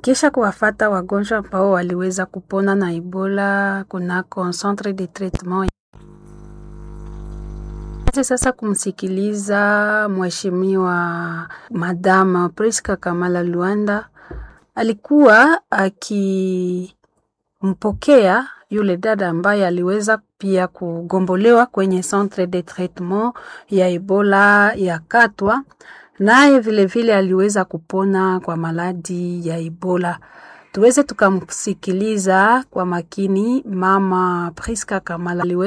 kisha kuwafata wagonjwa ambao waliweza kupona na Ebola kunako centre de traitement. Sasa kumsikiliza mheshimiwa Madama Priska Kamala Luanda alikuwa akimpokea yule dada ambaye aliweza pia kugombolewa kwenye centre de traitement ya Ebola ya Katwa, naye vilevile aliweza kupona kwa maladi ya Ebola. Tuweze tukamsikiliza kwa makini mama Priska Kamala aliweza